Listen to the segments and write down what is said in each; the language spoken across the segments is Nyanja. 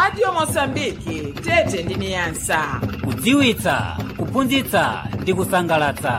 radio mosambiki tete ndi niyasa kudziwitsa kuphunzitsa ndi kusangalatsa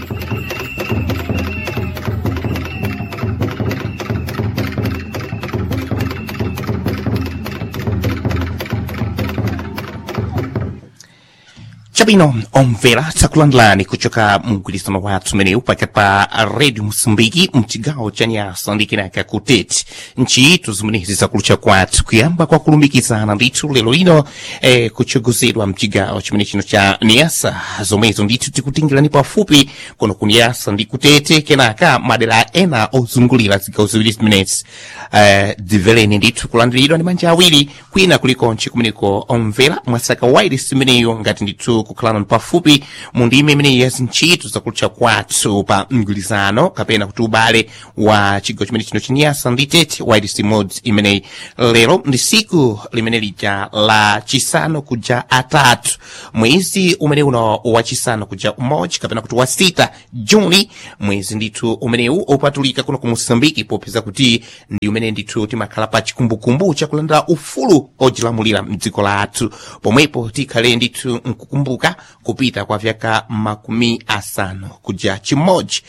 chabwino omvera tsakulandilani kuchoka mgwirizano wathu umenewu pakati pa redio mosambiki mchigawo cha nyasa ndi kenaka kutete ntchito zimenezi zakulucha kwathu kuyamba kwa kulumikizana ndithu lero lino eh, kuchogozedwa mchigawo chimene chino cha niyasa zomwezo ndithu tikutingirani pafupi kuno ku niyasa ndi kutete kenaka madera ena ozungulira zigawo ziwiri zimenezi eh, dziveleni ndithu kulandiridwa ndi manja awiri kwina kulikonse kumeneko omvera mwasaka wairesi imeneyo ngati ndithu kukhalana pafupi mu ndime imeneyi ya zintchito zakulucha kwathu pa mgwirizano kapena kuti ubale wa chigawo chimene chino chinyasa ndi tete wairesi mods imeneyi lero ndi siku limene lija la chisanu kuja atatu mwezi umene uno wachisanu kuja umodzi kapena kuti wasita juni mwezi ndithu umenewu opatulika kuno ku mosambiki popeza kuti ndi umene ndithu timakhala pa chikumbukumbu chakulandira ufulu ojilamulira mdziko lathu pomwepo tikhale ndithu nkukumbuka kupita kwa vyaka makumi asanu kuja chimodzi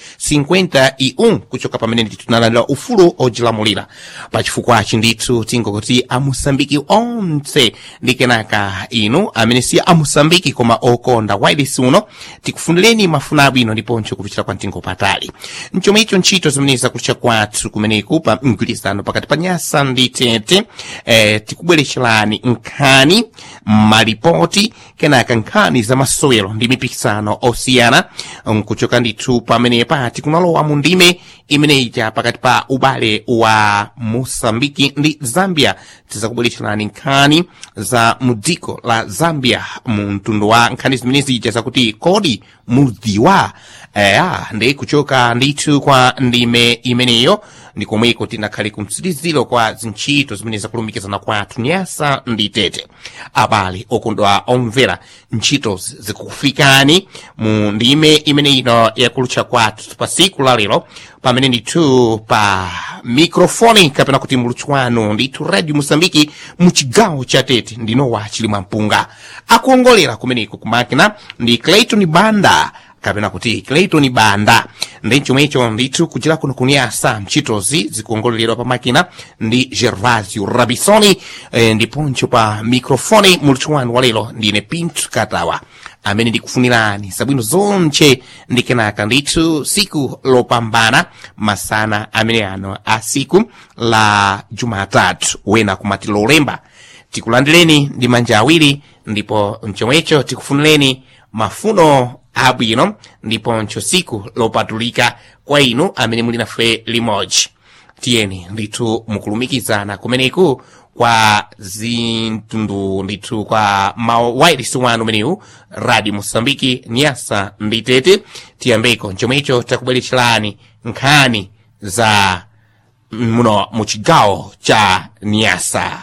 51 kuchoka pamene ndithu tinalandira ufulu ojilamulira pachifukwachi ndithu tingokuti amosambiki onse ndi kenaka inu amene si amosambiki koma okonda wairesi uno tikufunireni mafuna abwino ndiponso kupitira kwa mtengo patali mchomwe icho ntchito zimene zakulucha kwathu kumeneku pa mgwirizano pakati pa nyasa ndi tete eh, tikubweretserani nkhani malipoti kenaka nkhani za masowero ndi mipikisano osiyana nkuchoka ndithu pamenepa tikunalowa mu ndime imeneyicha pakati pa ubale wa mosambiki ndi zambia tizakubweretserani nkhani za mudziko la zambia mu mtundu wa nkhani zimenezija zakuti kodi mudziwa eya ndi kuchoka ndithu kwa ndime imeneyo ndi komweko tinakhale kumtsiriziro kwa zintchito zimene zakulumikizana kwathu nyasa ndi tete abale okondwa omvera ntchito zikukufikani mu ndime imene ino yakulutcha kwathu pa siku la lero pamene ndithu pa mikrofoni kapena kuti mulutsi wanu ndithu radio mosambiki mu chigawo cha tete ndinowa chilimwa mpunga akuongolera kumeneko kumakina ndi clayton banda kapena kuti clayton banda ndi chomwecho ndithu kuchira kuno kunyasa ntchitozi zikuongoleredwa pa makina ndi gervasio rabisoni eh, ndiponso pa mikrofoni mulutsi wanu wa lero ndine pinto katawa amene ndikufunirani zabwino zonche ndi kenaka ndithu siku lopambana masana amene ano a siku la jumatatu wena kumati lolemba tikulandireni ndi manja awiri ndipo mchomwecho tikufunireni mafuno abwino ndiponso siku lopatulika kwa inu amene muli nafe limodzi tiyeni ndithu mukulumikizana kumeneku kwa zintundu ndithu kwa mawairisi wanu umenewu radio mosambiki nyasa ndi tete tiyambeko chomwecho takubweretserani nkhani za muno mu chigawo cha nyasa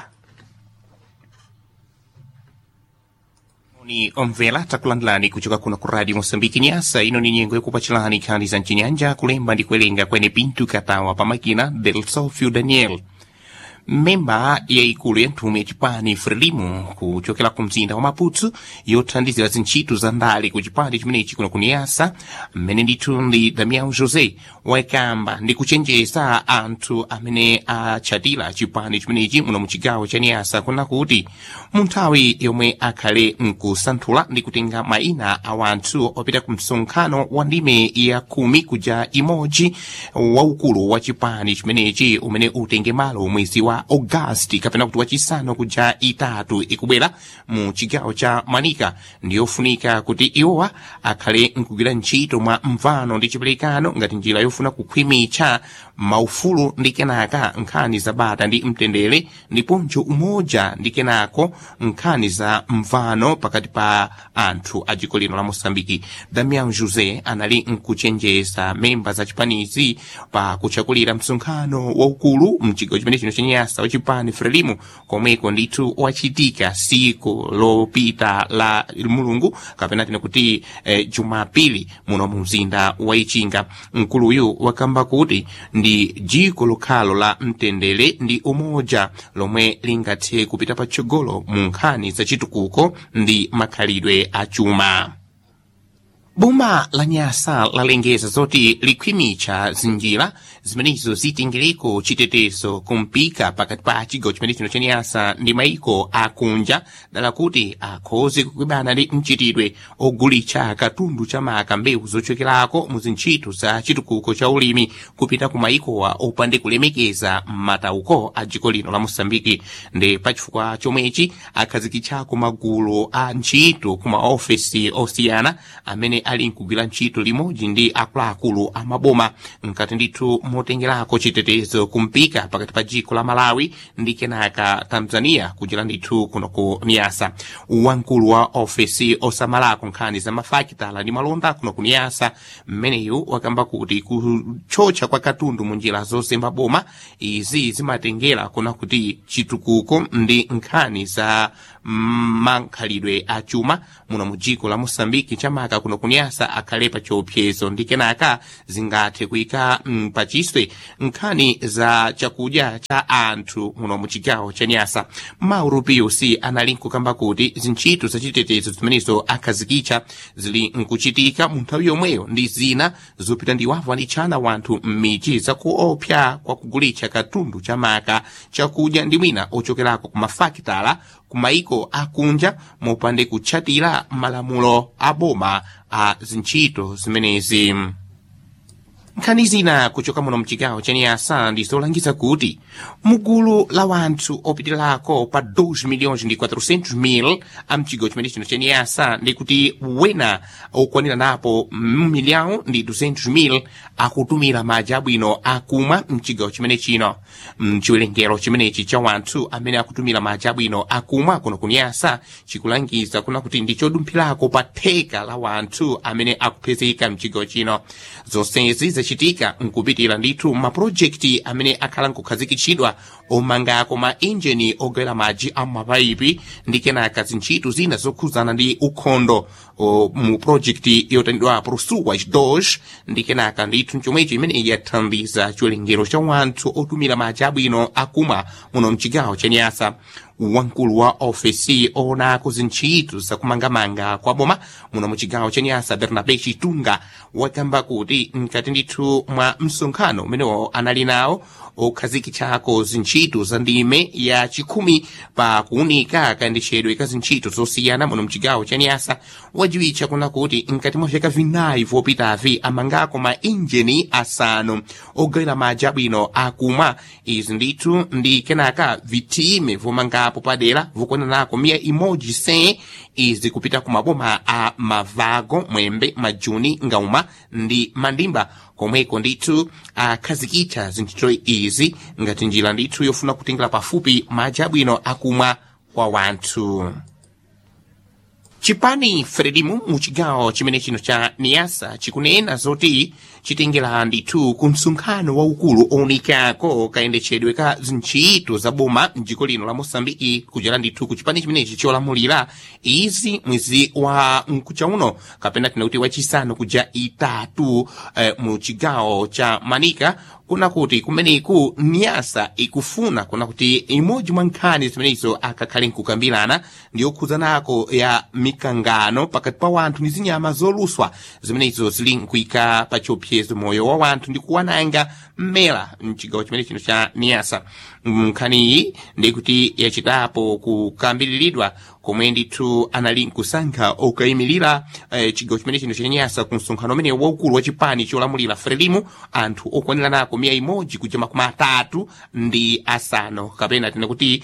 ni omvera takulandilani kuchoka kuno ku radio mosambiki nyasa ino ni nyengo yakupachilani nkhani za mchinyanja kulemba ndi kuwerenga kwene pintu katawa pamakina del sofio daniel memba yaikulu ya nthume yachipani frelimo kuchokera ku mzinda wa maputo yothandizira zintchito za ndale ku chipani chimenechi kuno kuniyasa mmene ndithu ndi damian josé wakamba ndi kuchenjeza anthu amene achatira chipani chimenechi muno mu chigawo cha niyasa kuna kuti mu nthawi yomwe akhale nkusanthula ndi kutenga mayina a wanthu opita ku msonkhano wa ndime ya khumi kuja imodzi waukulu wa chipani chimenechi umene utenge malo mwezi wa augasti kapena kuti wachisanu kuja itatu ikubwera mu chigawo cha manika ndiyofunika kuti iwowa akhale nkugwira ntchito mwa mvano ndi chiperekano ngati njira yofuna kukhwimitsa maufulu ndi kenaka nkhani za bata ndi mtendere ndiponso umoja ndi kenako nkhani za mvano pakati pa anthu a dziko lino la mosambiki damian josé anali nkuchenjeza memba za chipanizi pa kuchakulira msonkhano waukulu mchigawo chimene chino chenyasa nyasa wachipani frelimu komweko ndithu wachitika siku lopita la mulungu kapena tine kuti eh, jumapili muno mu mzinda wa ichinga mkuluyu wakamba kuti ndi jiko lokhalo la mtendere ndi umoja lomwe lingathe kupita patsogolo mu nkhani zachitukuko ndi makhalidwe achuma boma la nyasa lalengeza zoti likhwimitsa zinjira zimenezo zitengereko chitetezo kumpika pakati pa chigawo chimene chino cha nyasa ndi maiko akunja dala kuti akhoze kukwibana ndi mchitidwe ogulitsa katundu cha maka mbewu zochokerako mu zintchito za chitukuko cha ulimi kupita ku maikowa opande kulemekeza matauko a dziko lino la mosambiki ndi pachifukwa chomwechi akhazikitsako magulu a ntchito ku maofesi osiyana amene ali nkugwira ntchito limodzi ndi akuluakulu a maboma mkati ndithu motengerako chitetezo kumpika pakati pa dziko la malawi ndi kenaka tanzania kuchera ndithu kuno ku niyasa wamkulu wa ofesi osamalako nkhani za mafakitala ndi malonda kuno ku niyasa mmeneyu wakamba kuti kuchotcha kwa katundu mu njira zozemba boma izi zimatengera kuna kuti chitukuko ndi nkhani za mankhalidwe achuma muno mu dziko la mosambiki chamaka kuno kunyasa akhale pa chiopsezo ndi kenaka zingathe kuyika mm, pachiswe nkhani za chakudya cha anthu muno mu chigawo cha nyasa mauro pius anali nkukamba kuti zintchito zachitetezo zimenezo akhazikitsa zili nkuchitika mu nthawi yomweyo ndi zina zopita ndi wavu anitchana wanthu m'midzi zakuopsa kwa kugulitsa katundu chamaka chakudya ndi mwina ochokerako ku mafakitala ku maiko akunja mopande kutchatira malamulo a boma a zintchito zimenezi nkhani zina kuchoka muno mchigawo cha niyasa ndizolangiza kuti mugulu la wanthu opitirako pa 2 milhões ndi 400 mil a mchigawo chimene chino cha niyasa ndi kuti wena okwanira napo milhão ndi 200 mil akutumira madzi abwino akumwa mchigawo chimene chino mchiwerengero chimenechi cha wanthu amene akutumira madzi abwino akumwa kuno kuniyasa chikulangiza kuna kuti ndi chodumphirako pa theka la wanthu amene akupezeka mchigawo chino zonsezi zachitika nkupitira ndithu mapulojekiti amene akhala nkukhazikitsidwa omangako ma injini ogwera madzi a mapaipi ndi kenaka zintchito zina zokhuzana ndi ukhondo o, mu projekti yotanidwa prosuwa dos ndi kenaka ndithu chomwecho imene yathandiza chiwerengero cha wanthu otumira madzi abwino akumwa muno mchigawo cha nyasa wamkulu wa ofesi oonako zintchito zakumangamanga kwa boma muno muchigawo cha nyasa bernabe chitunga wakamba kuti mkati ndithu mwa msonkhano umenewo anali nawo okhazikitsako zintchito za ndime ya chikhumi pa kuunika kayendetsedwe ka zintchito zosiyana muno mchigawo cha nyasa wajiwitcha kuna kuti mkati mwa vyaka vinayi vopitavi amangako ma injini asanu ogawira madzi abwino akumwa izi ndithu ndi kenaka vitime vomangapo padera vokwananako miya imodzi se izi kupita ku maboma a mavago mwembe majuni ngauma ndi mandimba komweko ndithu akhazikitsa zintchito izi ngati njira ndithu yofuna kutengera pafupi madzi abwino akumwa kwa wanthu chipani fredimu mu chigawo chimene chino cha niyasa chikunena zoti chitengera ndithu ku msonkhano waukulu owunikako kayendetsedwe ka zintchito za boma mdziko lino la mosambiki kuchera ndithu ku chipani chimenechi cholamulira izi mwezi wa mkucha uno kapena tina kuti wachisanu kuja itatu eh, mu chigawo cha manika kuna kuti kumeneku niyasa ikufuna kuna kuti imodzi mwa nkhani zimenezo akakhale nkukambirana ndi yokhuzanako ya mikangano pakati pa wanthu ndi zinyama zoluswa zimenezo zili nkuyika pa chiopsezo moyo wa wanthu ndi kuwananga mmera mchigawo chimene chino cha niyasa nkhaniyi ndi kuti yachitapo kukambiriridwa komwe ndithu anali nkusankha okayimirira eh, chigawo chimene chino cha nyasa ku msonkhano umene waukulu wa chipani cholamulira frelimu anthu okwanira nako miya imodzi kuja makumi atatu ndi asanu kapena tena kuti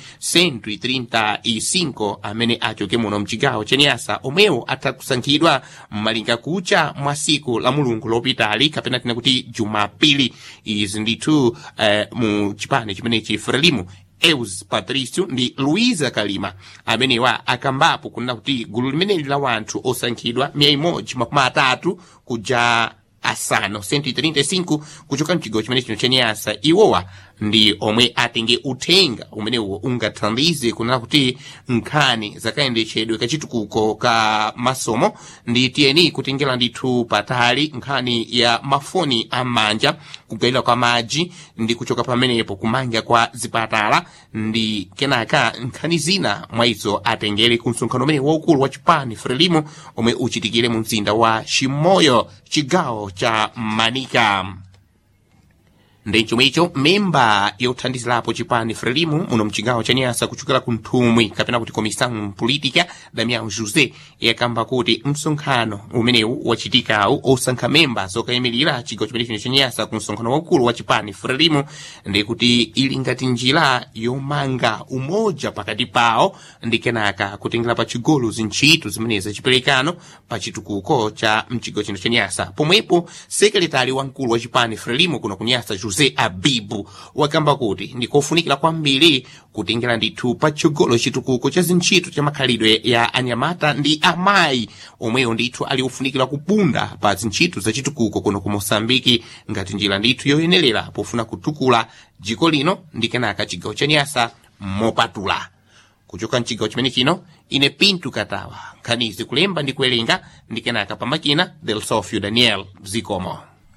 135 amene achoke muno mchigawo cha nyasa omwewo atha kusankhidwa mmalinga kucha mwa siku la mulungu lopitali kapena tena kuti jumapili izi ndithu eh, mu chipani chimenechi frelimu eus patricio ndi luisa kalima amenewa akambapo kunena kuti gulu limeneli la wanthu osankhidwa miya imodzi makumi atatu kuja asanu 135 kuchoka mchigawo chimene chino cha nyasa iwowa ndi omwe atenge uthenga umenewo ungathandize kunena kuti nkhani zakayendetsedwe kachitukuko ka masomo ndi tiyeni kutengera ndithu patali nkhani ya mafoni am'manja kugawira kwa madzi ndi kuchoka pamenepo kumanga kwa zipatala ndi kenaka nkhani zina mwa izo atengere ku msonkhano umene waukulu wa chipani frelimo omwe uchitikire mu mzinda wa chimoyo chigawo cha manika ndi chomwecho memba yothandizirapo chipani frelimo muno mchigawo cha nyasa kuchokera ku nthumwi kapena kuti comissão política damião josé yakamba kuti msonkhano umenewu wachitikawu osankha memba zokayimirira chigawo chimene chino cha nyasa ku msonkhano waukulu wa chipani frelimo ndi kuti ili ngati njira yomanga umoja pakati pawo ndi kenaka kutengera pa chigolo zintchito zimene zachiperekano pa chitukuko cha mchigawo chino cha nyasa pomwepo sekretari wamkulu wa chipani frelimo kuno ku nyasa josé abibu wakamba kuti ndikofunikira kwambiri kutengera ndithu pa chigolo chitukuko cha zintchito cha makhalidwe ya anyamata ndi amayi omweyo ndithu ali ofunikira kupunda pa zintchito za chitukuko kuno ku mosambiki ngati njira ndithu yoyenerera pofuna kutukula dziko lino ndi kenaka chigawo cha nyasa mopatula kuchoka mchigawo chimene chino ine pintu katawa nkhanizi kulemba ndi kuwerenga ndi kenaka pamakina del sofio daniel zikomo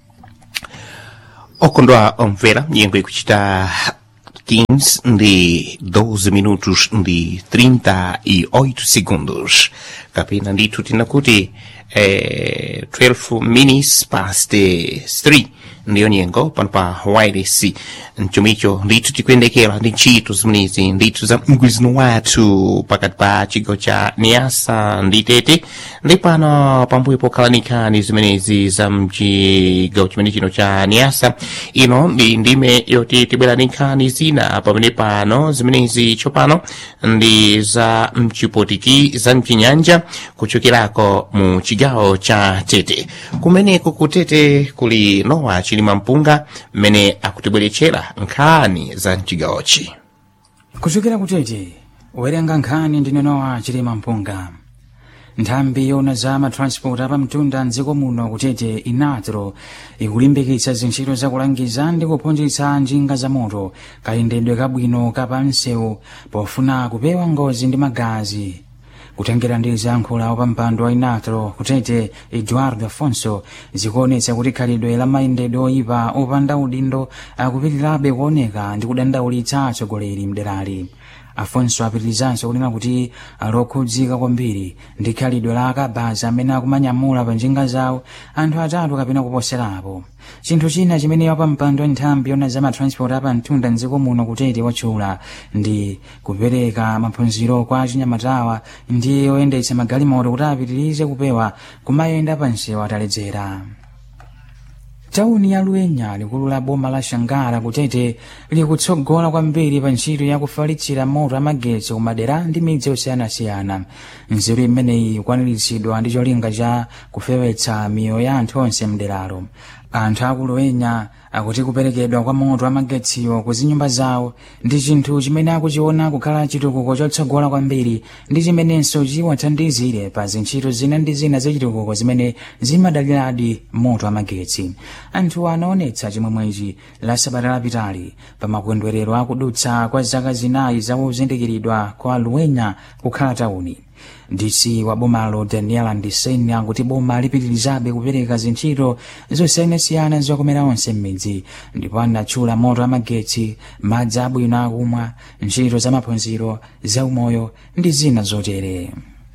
okondwa omvera nyengo ikuchita 15 ndi 12 minutos ndi 38 segundos kapena ndithu tinakuti eh, 12 minutes past 3 ndiyo nyengo pano pa wireless mchomicho ndithu tikuyendekera ndi ntchito zimenezi ndithu za mgwirizano wathu pakati pa chigawo cha niasa ndi tete ndi pano pambuyo pokhala nkhani zimenezi za mchigawo chimene chino cha niasa ino ndi ndime yoti tibwera ndi nkhani zina pamene pano zimenezi tsopano ndi za mchipotiki za mchinyanja kuchokerako mu chigawo cha tete kumeneko kutete kuli nowa chilima mpunga mmene akutibweretsera nkhani za mchigawochi kuchokera kutete werenga nkhani ndi nowa chilima mpunga nthambi yona za matransport apamtunda mdziko muno kutete inatro ikulimbikitsa zintchito zakulangiza ndi kuphunzitsa njinga za moto kayendedwe kabwino kapamsewu pofuna kupewa ngozi ndi magazi kutengera ndi zankhulo pa mpando wa inatro kutete eduardo afonso zikuonetsa kuti khalidwe la mayendedwe oyipa opanda udindo akupitirirabe kuoneka ndi kudandaulitsa atsogoleri mderali afonso apitirizanso kunena kuti ali okhudzika kwambiri ndi khalidwe la akabaza amene akumanyamula pa njinga zawo anthu atatu kapena kuposerapo chinthu china chimene wapampando wa nthambi yona za matransport apamtunda mdziko muno kutete watchula ndi kupereka maphunziro kwa achinyamatawa ndi oyendetsa magalimoto kuti apitirize kupewa kumayenda pansewu ataledzera tauni ya luenya likulu la boma la shangara kutete likutsogola kwambiri pa ntchito yakufalitsira moto amagetsi kumadera ndi midzi yosiyanasiyana nzeru imeneyi ikwaniritsidwa ndi cholinga cha kufewetsa miyoyo ya anthu onse mderalo anthu akuluenya akuti kuperekedwa kwa moto amagetsiwo ku zinyumba zawo ndi chinthu chimene akuchiona kukhala chitukuko chotsogola kwambiri ndi chimenenso chiwathandizire pa zintchito zina ndi zina zachitukuko zimene zimadaliradi moto amagetsi anthu anaonetsa chimwemwechi la sabata lapitali pa makondwerero akudutsa kwa zaka zinayi zakuzindikiridwa kwa luenya kukhala tauni dc wa bomalo daniel andisen akuti boma lipitirizabe kupereka zintchito zosiyanasiyana zokomera onse m'midzi ndipo anatchula moto amagetsi madzi abwino akumwa ntchito za maphunziro zaumoyo ndi zina zotere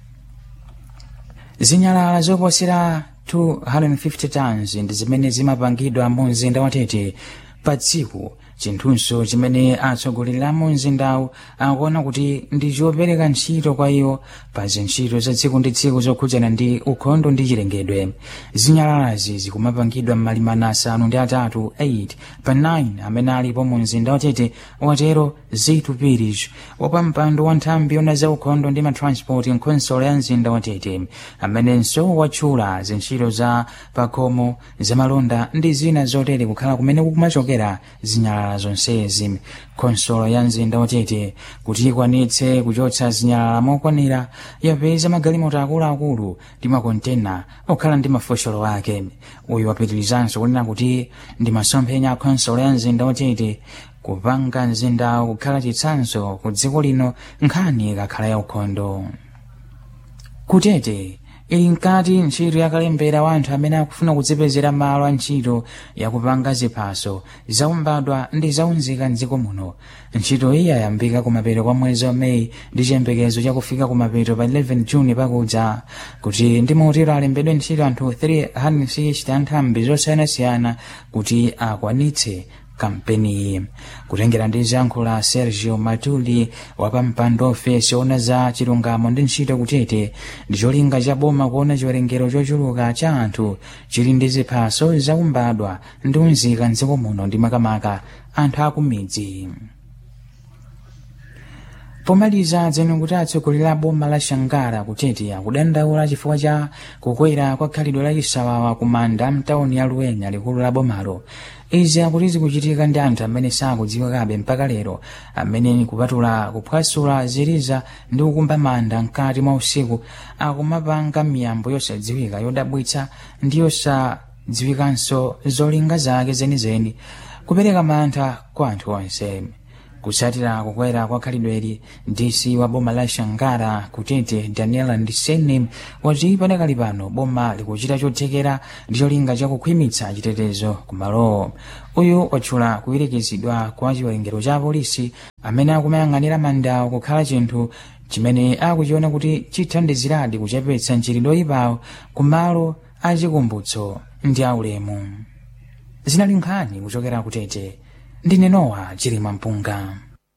zinyalala zoposera 250 tons ndi zimene zimapangidwa mu mzinda watete pa tsiku chinthunso chimene atsogoleri a mu mzindawu akuona kuti ndi chopereka ntchito kwa iwo pa zintchito za tsiku ndi tsiku zokhudzana ndi ukhondo ndi chilengedwe zinyalalazi zikumapangidwa m'malimana asanu ndi atatu 8 pa 9 amene alipo mu mzinda watete watero zitu pirish wapampando wa nthambi yona za ukhondo ndi matransport nkonsolo ya mzinda watete amenenso watchula zintchito za pakhomo zamalonda ndi zina zotere kukhala kumene kukumachokera zinyalala zonsezi khonsolo ya mzinda watete kuti ikwanitse kuchotsa zinyalala mokwanira yapeza magalimoto akuluakulu ndi makontena okhala ndi mafosholo ake uyu wapitirizanso kunena kuti ndi masomphenya a khonsolo ya mzinda watete kupanga mzindawo kukhala chitsanzo ku dziko lino nkhani ikakhala yaukhondo kutete ili mkati ntchito yakalembera wa anthu amene akufuna kudzipezera malo a ntchito yakupanga ziphaso zaumbadwa ndi zaunzika mdziko muno ntchito iyi yayambika kumapeto kwa mwezi wa meyi ndi chiyembekezo chakufika kumapeto pa 11 juni pakudza kuti ndi mautiro alembedwe ntchito anthu 360 anthambi zosiyanasiyana kuti akwanitse kampeniyi kutengera ndi ziyankhulo za sergio matuli wapampando ofesi ona za chilungamo ndi ntchito kutete ndi cholinga cha boma kuona chiwerengero chochuluka cha anthu chili ndi ziphaso zaumbadwa ndi unzika mdziko muno ndi makamaka anthu akumidzi pomaliza dzeno kuti atsogoleri a boma la shangara kutete akudandaula chifukwa cha kukwera kwa khalidwe la chisawawa ku manda mtawuni ya luwenya likulu la bomalo izi akuti zikuchitika ndi anthu amene sakudziwikabe mpaka lero amene kupatula kuphwasula ziliza ndi kukumba manda mkati mwa usiku akumapanga miyambo yosadziwika yodabwitsa ndi yosadziwikanso zolinga zake zenizeni kupereka mantha kwa anthu onse kusatira kukwera kwa khalidweli dc wa boma la shangara kutete daniela ndiseni wati padakali pano boma likuchita chothekera ndi cholinga chakukhwimitsa chitetezo kumalowo uyu watchula kuwirikizidwa kwa chiwerengero cha apolisi amene akumayang'anira mandawo kukhala chinthu chimene akuchiona kuti chithandiziradi kuchepetsa mchitidwe oyipawo kumalo achikumbutso ndi aulemu zinali nkhani kuchokera kutete ndine nowa chilima mpunga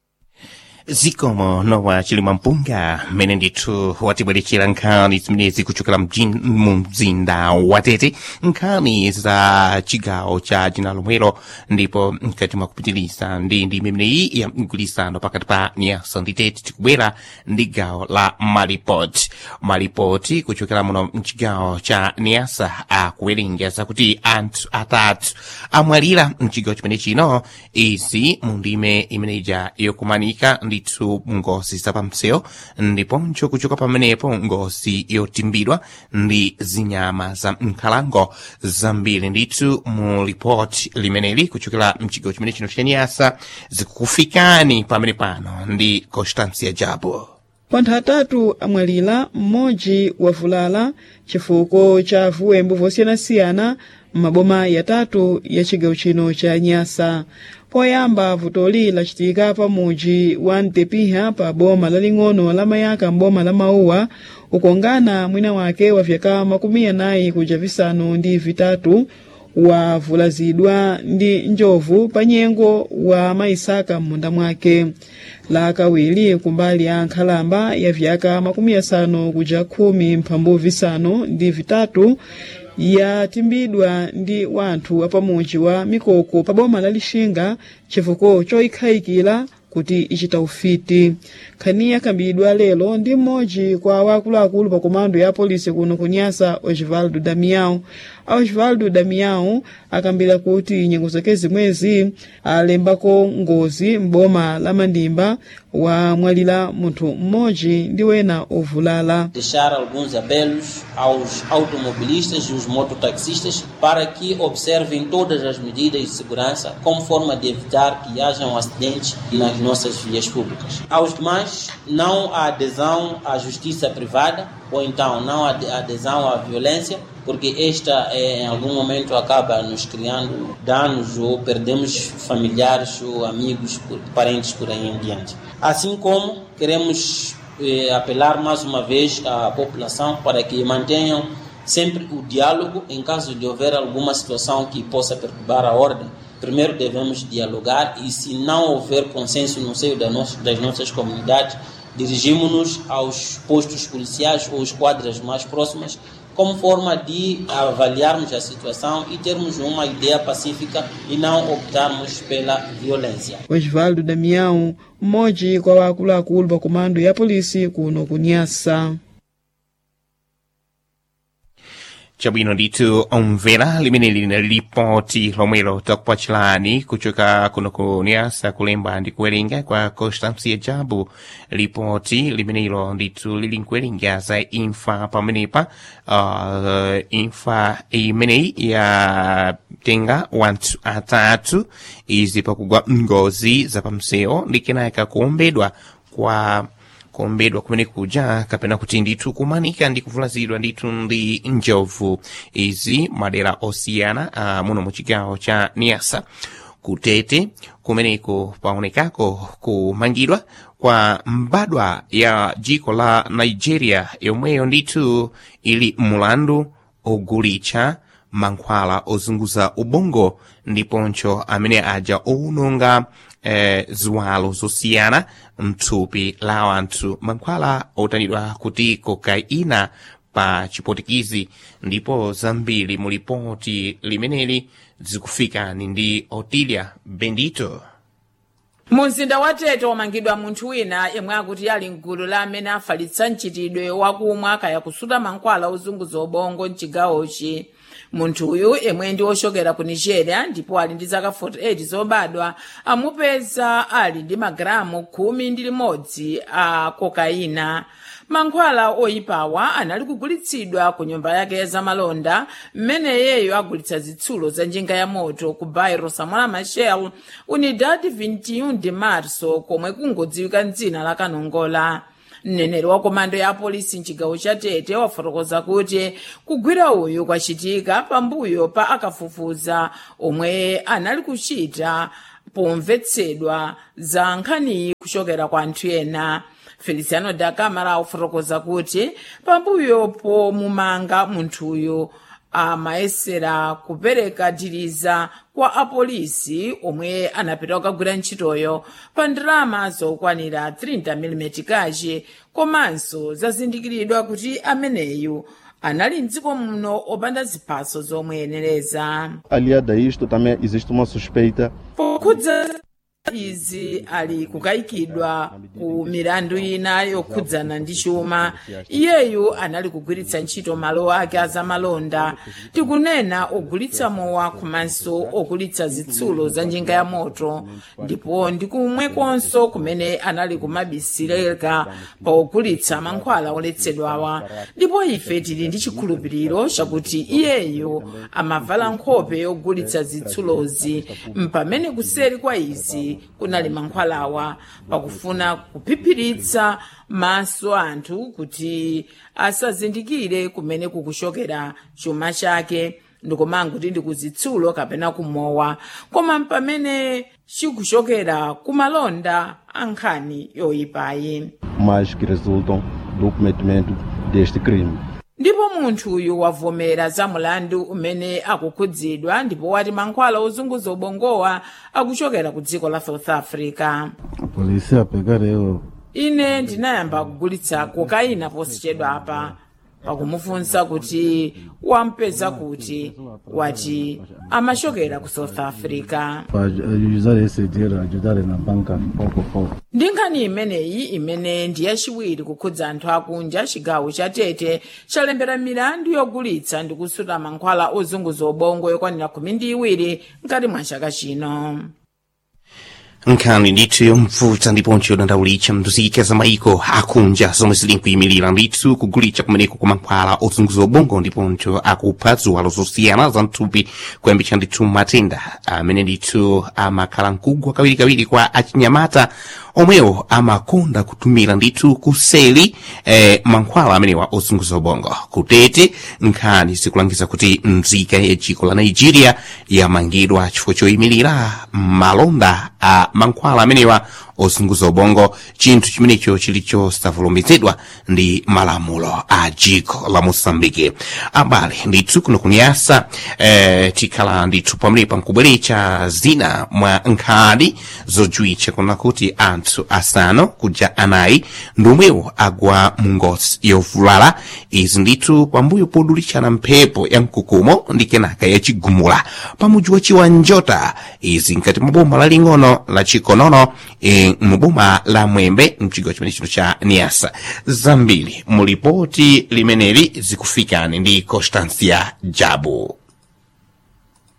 zikomo nowa chilima mpunga mmene ndithu watibweretchera nkhani zimenezi kuchokera mjin- mu mzinda watete nkhani za chigawo cha dzina lomwelo ndipo mkati mwa kupitiliza ndi ndi imeneyi ya mgwirizano pakati pa nyasa ndi tete tikubwera ndi gawo la malipoti malipoti kuchokera muno mchigawo cha nyasa akuwerenga zakuti anthu atatu amwalira mchigawo chimene chino izi mu ndime imeneja yokumanika ndithu ngozi zapamseo ndiponso kuchoka pamenepo ngozi yotimbidwa ndi zinyama za nkhalango zambiri ndithu mu ripoti limeneli kuchokera mchigawo chimene chino cha nyasa zikukufikani pamene pano ndi constancia jabo panthu atatu amwalira mmodzi wavulala chifukwa cha vuwembo vosiyanasiyana m'maboma yatatu ya chigawo chino cha nyasa poyamba vutoli lachitika pa mudzi wa mtepiha pa boma laling'ono la mayaka m'boma la mauwa ukongana mwina wake wa vyaka makumi anayi kuja visanu ndi vitatu wavulazidwa ndi njovu pa nyengo wa maisaka m'munda mwake lakawiri kumbali ya nkhalamba ya vyaka makumi asanu kuja khumi mphambu visanu ndi vitatu yatimbidwa ndi wanthu apamudzi wa mikoko pa boma la lixinga chifukwa choyikhayikira kuti ichita ufiti nkhani yakambidwa lero ndi mmodzi kwa wakuluakulu pa komando ya polisi kuno kunyasa osvaldo damião osvaldo damião akambira kuti nyengo zake zimwezi alembako ngozi m'boma la mandimba wamwalira munthu mmodzi ndi wena ovulala deixar alguns apelos aos automobilistas e os mototaxistas para que observem todas as medidas de segurança como forma de evitar que hajam acidentes nas nossas vias públicas. Aos demais, não a adesão à justiça privada ou então não a adesão à violência, porque esta eh, em algum momento acaba nos criando danos ou perdemos familiares ou amigos, por- parentes por aí em diante. Assim como queremos eh, apelar mais uma vez à população para que mantenham sempre o diálogo em caso de houver alguma situação que possa perturbar a ordem. Primeiro devemos dialogar e se não houver consenso no seio da nossa- das nossas comunidades, dirigimos-nos aos postos policiais ou esquadras mais próximas como forma de avaliarmos a situação e termos uma ideia pacífica e não optarmos pela violência. osvaldo damião mmodzi kwa wakuluakulu pa komando ya polisi kuno kunyasa chabwino ndithu omvera limene lina lipoti lomwelo takupachilani kuchoka kuno ku nyasa kulemba ndi kuwerenga kwa constancia jabu lipoti limenelo ndithu lili nkuwerenga za imfa pamenepa uh, imfa imeneyi ya tenga wanthu atatu izi pakugwa ngozi zapamsewu ndi kenaka kuombedwa kwa kuombedwa kumene kuja kapena kuti ndithu kumanika ndi kuvulazidwa ndithu ndi njovu izi madera osiyana uh, muno mu chigawo cha niasa kutete kumeneko paonekako kumangidwa kwa mbadwa ya jiko la nigeria yomweyo ndithu ili mulandu ogulitsa mankhwala ozunguza ubongo ndiponso amene aja owononga eh, ziwalo zosiyana mthupi la wanthu mankhwala otanidwa kuti kokaina pa chipotikizi ndipo zambiri mu lipoti limeneli zikufikani ndi otilia bendito mu mzinda wa tete wamangidwa munthu wina yemwe akuti ali mgulu la amene afalitsa mchitidwe wakumwa kaya kusuta mankhwala ozunguza ubongo mchigawochi munthu uyu yemwe ndi wochokera ku nigeria ndipo ali ndi zaka 48 zobadwa amupeza ali ndi magalamu khumi ndi limodzi a kokaina mankhwala oyipawa anali kugulitsidwa ku nyumba yake ya zamalonda mmene iyeyo agulitsa zitsulo za njinga ya moto ku bairo samora machel unidad 21 de marso komwe kungodziwika mdzina la kanongola mneneri wa komando ya apolisi mchigawo cha tete wafotokoza kuti kugwira uyu kwachitika pambuyo pa akafufuza omwe anali kuchita pomvetsedwa za nkhaniyi kuchokera kwa anthu ena feliciano da camara wafotokoza kuti pambuyo pomumanga munthuyu amayesera kupereka diriza kwa apolisi omwe anapita kukagwira ntchitoyo pa ndalama zokwanira 30 mm kachi komanso zazindikiridwa kuti ameneyu anali mdziko muno opanda ziphaso zomweyenereza Aliado a isto, também existe uma suspeita pokhudza izi ali kukayikidwa ku milandu ina yokhudzana ndi chuma iyeyu anali kugwiritsa ntchito malo ake azamalonda tikunena ogulitsa mowa komanso ogulitsa zitsulo za njinga ya moto ndipo ndi kumwekonso kumene anali kumabisireka pa ogulitsa mankhwala oletsedwawa ndipo ife tili ndi chikhulupiriro chakuti iyeyu amavala nkhope yogulitsa zitsulozi mpamene kuseri kwa izi kunali mankhwalawa pakufuna kuphiphiritsa maso anthu kuti asazindikire kumene kukuchokera chuma chake ndikomanga kuti ndi kuzitsulo kapena kumowa koma pamene chikuchokera kumalonda ankhani yoyipayi mas que resultam do cometimento deste crime. ndipo munthu uyu wavomera za mulandu umene akukhudzidwa ndipo wati mankhwala ozunguza ubongowa akuchokera ku dziko la south africa A polícia pegaram eu. ine ndinayamba kugulitsa kokaina posichedwa apa pakumufunsa kuti wampeza kuti wati amachokera ku south africa para usar esse dinheiro, ajudar na banca pouco a pouco. ndi nkhani imeneyi imene ndi yachiwiri kukhudza anthu akunja chigawo cha tete chalembera milandu yogulitsa ndi kusuta mankhwala ozunguza ubongo yokwanira khumi ndi iwiri mkati mwa chaka chino nkhani ndithu yomvuta ndiponso yodandaulitsa mnduzika za maiko akunja zomwe zili nkuyimirira ndithu kugulitsa kumeneko kwa mankhwala ozunguza ubongo ndiponso akupha ziwalo zosiyana za mthupi kuyambitsa ndithu matenda amene ndithu amakhala mkugwa kawirikawiri kwa achinyamata omwewo amakonda kutumira ndithu kuseli eh, mankhwala amenewa ozunguza ubongo kutete nkhani zikulangiza kuti mzika ya dziko la nigeria yamangidwa chifukwa choyimirira malonda a mankhwala amenewa ozunguza ubongo chinthu chimenecho chili chosavomerezedwa ndi malamulo a dziko la mosambike abale ndithu kuno kuniyasa eh, tikhala ndithu pamenepa nkubweretsa zina mwa nkhani zojuwitsa kuna kuti anthu asanu kuja anayi ndomwewo agwa mungozi yovulala izi ndithu pambuyo podulitsana mphepo ya mkukumo ndi kenaka yachigumula pamudzi wa chiwanjota izi nkati mwa boma laling'ono la chikonono e, muboma la mwembe mchigawo chimene chino cha niasa zambiri mulipoti limeneli zikufikani ndi constancia jabu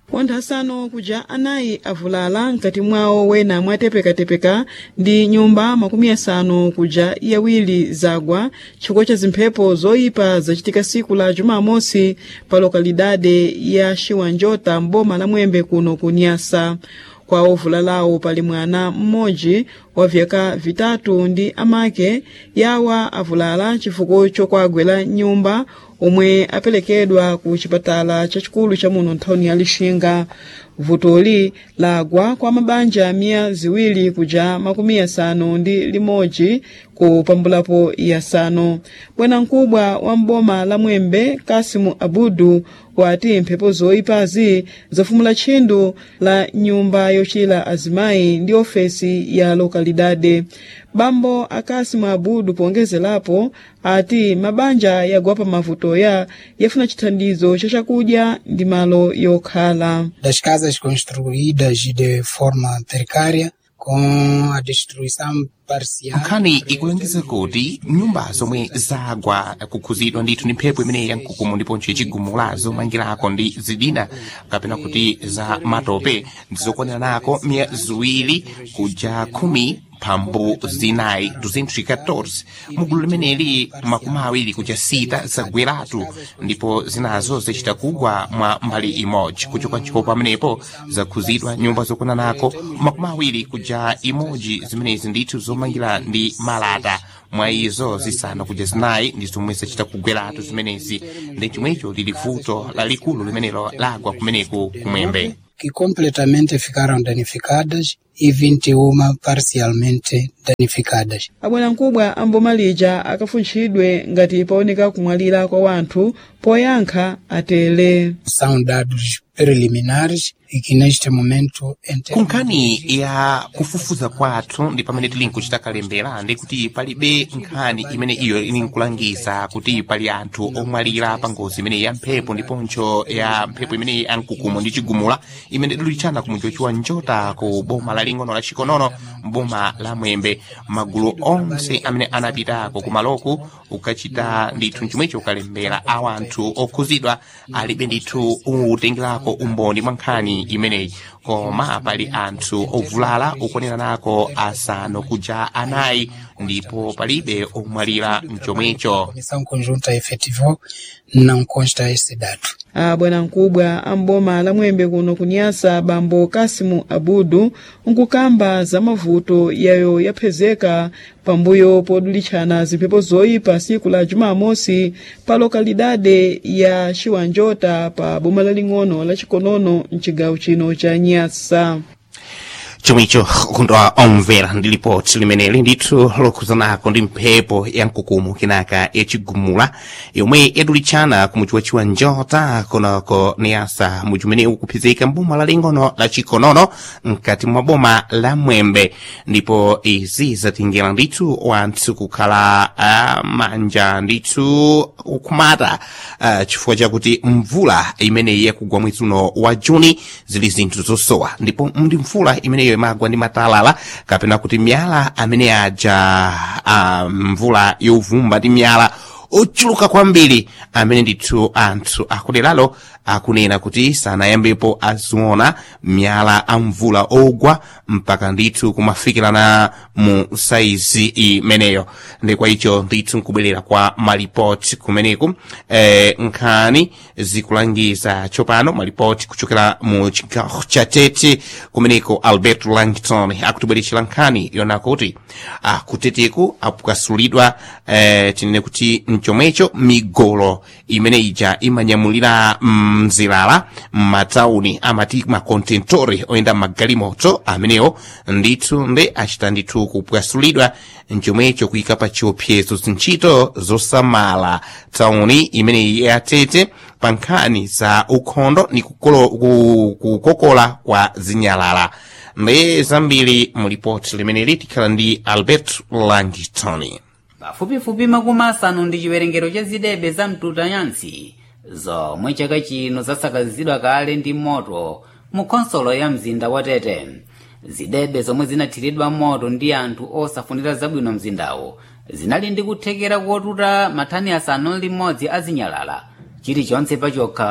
wanthu asanu kuja anayi avulala mkati mwawo wena mwatepekatepeka ndi nyumba makumi asanu kuja yawiri zagwa chifukwa cha zimphepo zoyipa zachitika siku la jumamosi pa lokalidade ya xiwanjota mboma la mwembe kuno ku nyasa kwa ovulalawo pali mwana mmodzi wa vyaka vitatu ndi amake yawa avulala chifukwa chokwagwera nyumba omwe apelekedwa ku chipatala chachikulu cha muno nthawini ya lixinga vutoli lagwa kwa mabanja miya ziwiri kuja makumi asanu ndi limodzi kupambulapo yasanu bwanamkubwa wa mboma la mwembe kasimu abudu wati mphepo zoyipazi zafumula tchindu la nyumba yochira azimayi ndi ofesi ya lokalidade bambo akasimu abudu pongezerapo ati mabanja yagwa pa mavutoya yafuna chithandizo cha chakudya ndi malo yokhala das casas construídas de forma precária com a destruição parcial nkhani ikulengeza kuti nyumba zomwe zagwa kukhuzidwa ndithu ndi mphepo imeneyi yamkukumu ndiponso chigumula zomangirako ndi zidina kapena kuti za matope ndizokwaneranako miya ziwiri kuja khumi mphambu zinayi 214 mugulu limeneli makumi awiri kuja sita zagweratu ndipo zinazo zichita kugwa mwa mbali imodzi kuchoka ntchito pamenepo zakhuzidwa nyumba zokwananako makumi awiri kuja imodzi zimenezi ndithu zomangira ndi malata mwa izo zisanu kuja zinayi ndi zomwe zachita kugweratu zimenezi ndi chomwecho lili vuto lalikulu limenelo lagwa kumeneku kumwembe que completamente ficaram danificadas e 21 parcialmente danificadas. abwanamkubwa amboma lija akafunchidwe ngati paoneka kumwalira kwa wanthu poyankha atele São dados preliminares e que neste momento em ku termos nkhani ya kufufuza kwathu ndi pamene tili nkuchita kalembera ndi kuti palibe nkhani imene iyo ili nkulangiza kuti pali anthu omwalira pa ngozi imene ya mphepo ndiponso ya mphepo imene ya mkukumu ndi chigumula imene idulichana ku mudzi wa njota ku boma laling'ono la chikonono mboma la mwembe magulu onse amene anapitako kumaloku ukachita ndithu chomwecho kalembera awa anthu okhuzidwa alibe ndithu utengerako umboni mwa nkhani imeneyi koma pali anthu ovulala okwaneranako asanu kuja anayi ndipo palibe omwalira mchomwecho comissão conjunta efetivou, não consta esse dado. abwanamkubwa amboma la mwembe kuno kunyasa bambo kasimu abudu nkukamba za mavuto yayo yaphezeka pambuyo podulitchana zimphepo zoyipa siku la jumamosi pa lokalidade ya xiwanjota pa boma laling'ono la chikonono mcigawo chino cha nyasa chomwecho kundwa omvera ndi lipoti limeneli ndithu lokhuzanako ndi mphepo ya mkukumu kinaka yachigumula yomwe yadulitchana ku mudzi wa chiwanjota konako niyasa mudzi umene ukuphizika mboma laling'ono la chikonono mkati mwa boma la mwembe ndipo izi zatingera ndithu wanthu kukhala uh, manja ndithu kukhumata uh, chifukwa chakuti mvula imeneyi yakugwa mwezi uno wa juni zili zinthu zosowa ndipo ndi mvula imeneyo imagwa ndi matalala kapena kuti miyala amene aja uh, mvula yovumba ndi miyala ochuluka kwambiri amene ndithu anthu akuderalo akunena kuti sanayambepo aziona miyala amvula ogwa mpaka ndithu kumafikirana mu saizi imeneyo ndi kwa icho ndithu nkubwerera kwa malipoti kumeneku eh, nkhani zikulangiza tsopano malipoti kuchokera mu chigawo cha tete kumeneko albert langton akutibweretsera nkhani yona kuti akuteteku apukasulidwa eh, tinene kuti mchomwecho migolo imene ija imanyamulira mzilala m'matauni amati makontentori oyenda magalimoto amenewo ndithu nde achita ndithu kupwasulidwa mchomwecho kuyika pa chiopsezo zintchito zosamala tauni imeneyi yatete pa nkhani za ukhondo ni kukolo- ku- kukokola kwa zinyalala ndi zambiri mu lipoti limeneli tikhala ndi albert langton pafupifupi makumi asanu ndi chiwerengero cha zidebe za mtutayansi zomwe chaka chino zasakazidwa kale ndi moto mu khonsolo ya mzinda wa tete zidebe zomwe zinathiridwa moto ndi anthu osafunira zabwino mzindawo zinali ndi kuthekera kotuta mathani asanu limodzi azinyalala chilichonse pachokha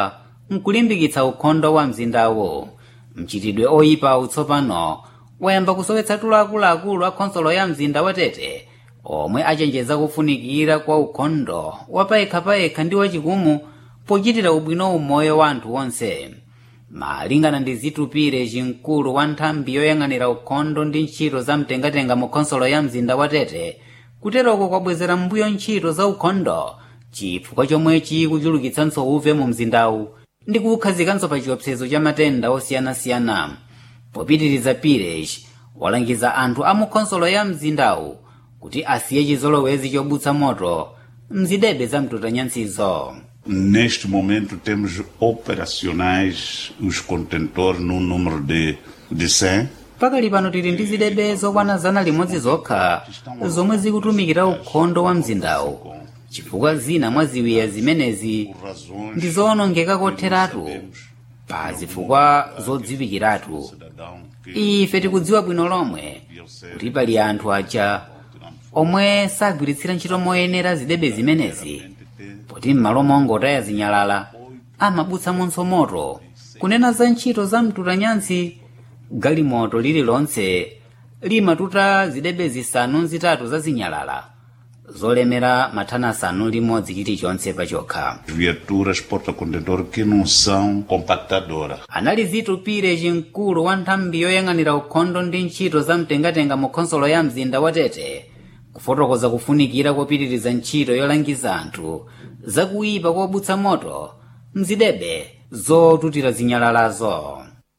nkulimbikitsa ukhondo wa mzindawo mchitidwe oyipa utsopano wayamba kusowetsa tulo akuluakulu a khonsolo ya mzinda wa tete omwe achenjeza kufunikira kwa ukhondo wapayekhapayekha ndi wachikumu pochitira ubwino umoyo wa anthu onse malingana ndi zitupire cimkulu wa nthambi yoyang'anira ukhondo ndi ntchito za mtengatenga mu khonsolo ya mzinda wa tete kuteroko kwabwezera mbuyo ntchito za ukhondo chifukwa chomwe chikuchulukitsanso uve mu mzindawu ndi kuwukhazikanso pa chiopsezo cha matenda osiyanasiyana popitiriza pires walangiza anthu a mu khonsolo ya mzindawu kuti asiye chizolowezi chobutsa moto mzidebe za mtutanyansizo Neste momento temos operacionais os contentores num número de, de 100. pakali pano tili ndi zidebe zokwana zana limodzi zokha zomwe zikutumikira ukhondo wa mzindawu chifukwa zina mwa ziwiya zimenezi ndi zowonongeka kotheratu pa zifukwa zodziwikiratu ife tikudziwa bwino lomwe kuti pali anthu aja omwe sagwiritsira ntchito moyenera zidebe zimenezi poti m'malo mongotaya zinyalala amabutsamonso moto kunena za ntchito za mtutanyansi galimoto lililonse limatuta zidebe zisanu zitatu za zinyalala zolemera mathana asanu limodzi chilichonse pachokha Viaturas porta-contentor que não são compactadoras. anali zitupire cimkulu wa nthambi yoyang'anira ukhondo ndi ntchito za mtengatenga mu khonsolo ya mzinda wa tete kufotokoza kufunikira kopitiriza ntchito yolangiza anthu zakuyipa kobutsa moto mzidebe zotutira zinyalalazo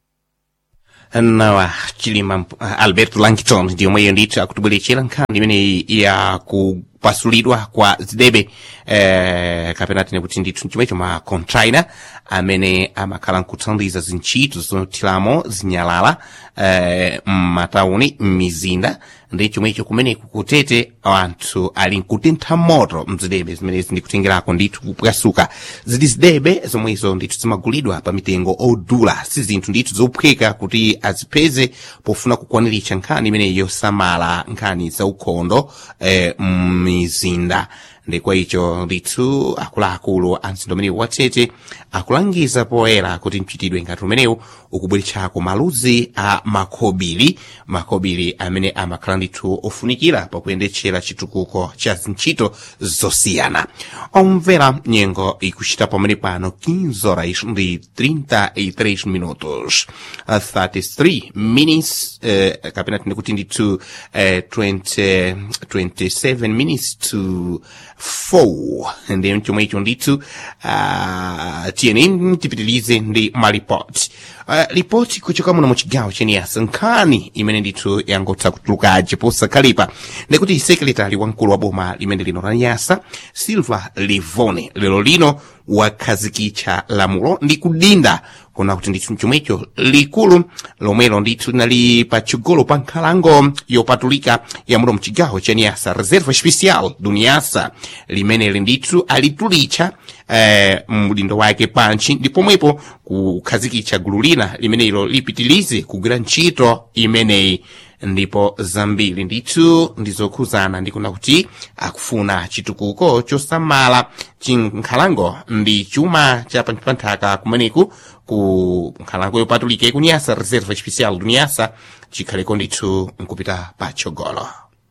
nawa chilima uh, albert langton ndiyo mweyo ndithu akutibweretchera nkhani imeneyi ya kupasulidwa kwa zidebe eh, kapena tine kuti ndithu chomwecho ma contraina amene amakhala nkuthandiza zintchito zothiramo zinyalala eh, m'matauni m'mizinda ndi chomwecho kumeneku kutete anthu ali nkutentha moto mzidebe zimenezi ndikutengerako ndithu kupwasuka zili zidebe zomwezo ndithu zimagulidwa pa mitengo odula si zinthu ndithu zophweka kuti azipeze pofuna kukwaniritsa nkhani imeneyi yosamala nkhani za ukhondo eh, m'mizinda ndi kwa icho ndithu akuluakulu a mzinda umenewu watete akulangiza poyera kuti mchitidwe ngati umenewu ukubweretsako maluzi a makhobiri makhobiri amene amakhala ndithu ofunikira pakuyendetsera chitukuko cha zintchito zosiyana omvera nyengo ikuchita pamene pano 15 horas ndi 33 minutos uh, 33 minutes uh, kapena tine kuti ndithu uh, 20, 27 minutes to 4 ndi chomwe icho ndithu uh, tiyeni tipitilize ndi malipoti uh, ripoti kuchoka muno mu chigawo cheniyasa nkhani imene ndithu yangotha kutulukaje posakhalipa ndikuti sekretari wamkulu wa boma limene lino la nyasa silva livone lero lino wakhazikitsa lamulo ndi kudinda kuna kuti ndithu chomwecho likulu lomwelo ndithu linali patsogolo pa nkhalango yopatulika yamuno mchigawo cha nyasa reserva especial du nyasa limeneli ndithu alitulitsa eh, mdindo wake pantchi ndi pomwepo kukhazikitsa gulu lina limenelo lipitilize kugwira ntchito imeneyi ndipo zambiri ndithu ndizokhuzana ndikuna kuti akufuna chitukuko chosamala chinkhalango ndi chuma cha panthaka kumeneku ku nkhalango yopatulika ikunyasa reserva especial du nyasa chikhaleko ndithu nkupita patsogolo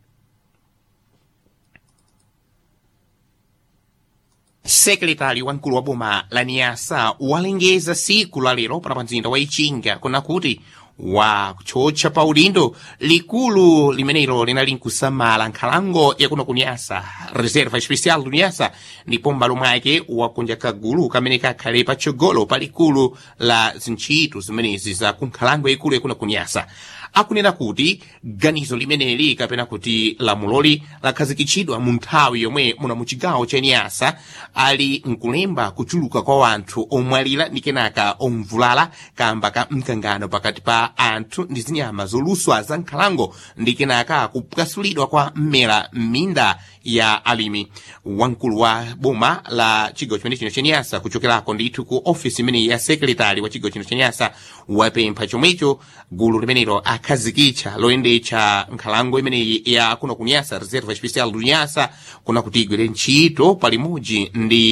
sekretari wamkulu wa boma la niyasa walengeza siku la lero pana mzinda wa ichinga kuna kuti wachocha pa udindo likulu limenelo linali nkusamala nkhalango yakuno kunyasa reserva especial du nyasa ndipo m'malo mwake wakunja kagulu kamene kakhale patsogolo pa likulu la zintchito zimenezi za kunkhalango yaikulu yakuno kunyasa akunena kuti ganizo limeneli kapena kuti lamuloli lakhazikitsidwa mu nthawi yomwe muna mu chigawo cha nyasa ali nkulemba kuchuluka kwa wanthu omwalira ndi kenaka omvulala kamba ka mkangano pakati pa anthu ndi zinyama zoluswa za nkhalango ndi kenaka kupwasulidwa kwa mmera m'minda ya alimi wamkulu wa boma la chigawo chimene chino chenyasa kuchokerako ndithu ku ofisi imene ya sekretari wa chigawo chino chenyasa wapempha chomwecho gulu limenelo akhazikitsa loyendetsa nkhalango imeneyi ya kuno kunyasa reserva especial du nyasa kuna kuti igwere ntchito palimodzi ndi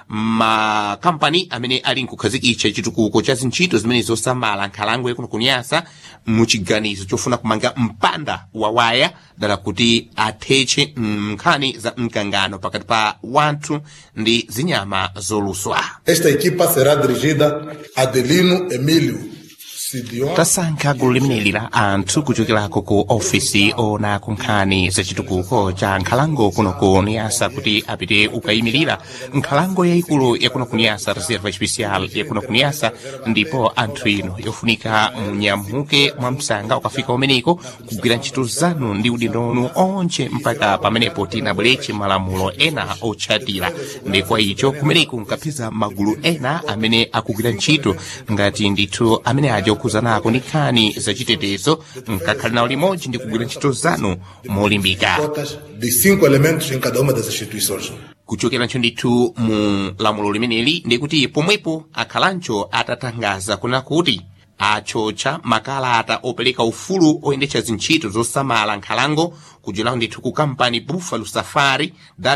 makampani amene ali nkukhazikitsa chitukuko cha zintchito zimene zosamala nkhalango yakuno kunyasa muchiganizo chofuna kumanga mpanda wa waya dala kuti athetche nkhani za mkangano pakati pa wanthu ndi zinyama zoluswa Esta equipa será dirigida a Adelino Emílio Sidion. tasankha gulu limeneli la anthu kuchokerako ku ofisi ona kunkhani za chitukuko cha nkhalango kuno ku niyasa kuti apite ukayimirira nkhalango yayikulu yakuno ku niyasa reserva especial yakuno ku niyasa ndipo anthu ino yofunika munyamuke mwa msanga ukafika umeneko kugwira ntchito zanu ndi udindo wanu onche mpaka pamenepo tinabweretse malamulo ena otchatira ndi kwa icho kumeneko nkapeza magulu ena amene akugwira ntchito ngati ndithu amene aja okhuzanako ndi nkhani zachitetezo nkakhale nawo limodzi ndi kugwira ntchito zanu molimbika Cotas de cinco elementos em cada uma das instituições. kuchokerancho ndithu mu lamulo limeneli ndikuti pomwepo akhalancho atatangaza kuna kuti achotcha makalata opereka ufulu oyendetsa zintchito zosamala nkhalango kudzerapo ndithu ku kampani buffalo safari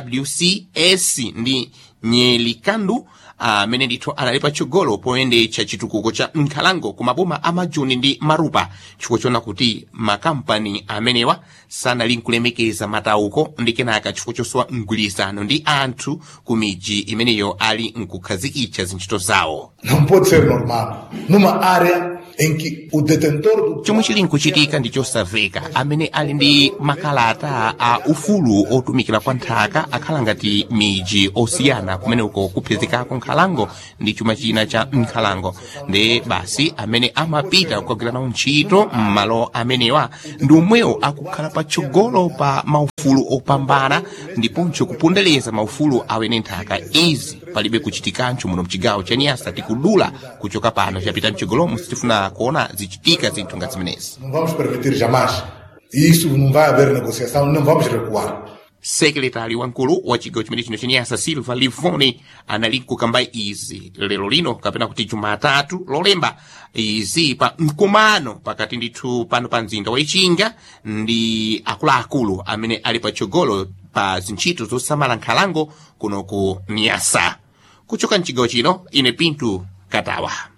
wcs ndi nyelikandu amene ndithu anali patsogolo poyendetsa chitukuko cha nkhalango ku maboma a majuni ndi marupa chifukwa chona kuti makampani amenewa sanali nkulemekeza matauko ndi kenaka chifukwa chosowa mgwirizano ndi anthu ku miji imeneyo ali nkukhazikitsa zintchito zawo Não pode ser normal. Numa área em que o detentor do chomwe chili nkuchitika ndi chosamveka amene ali ndi makalata a ufulu otumikira kwa nthaka akhala ngati miji osiyana kumeneko kuphezekako nkhalango ndi chuma china cha nkhalango ndi basi amene amapita kukagwira nawo ntchito m'malo amenewa ndi omwewo akukhala patsogolo pa maufulu opambana ndiponso kupondereza maufulu awene nthaka izi palibe kuchitikancho muno mchigawo cha niyasa tikudula kuchoka pano chapita mchigolomo sitifuna kuona zichitika zinthu ngati zimenezi Não vamos permitir jamais. E isso não vai haver negociação, não vamos recuar. sekretari wamkulu wa chigawo chimene chino chenyasa silva livoni anali kukamba izi lero lino kapena kuti jumatatu lolemba izi pa mkumano pakati ndithu pano pa mzinda wa ichinga ndi akuluakulu amene ali patsogolo pa zintchito zosamala nkhalango kuno ku nyasa kuchoka mchigawo chino ine pintu katawa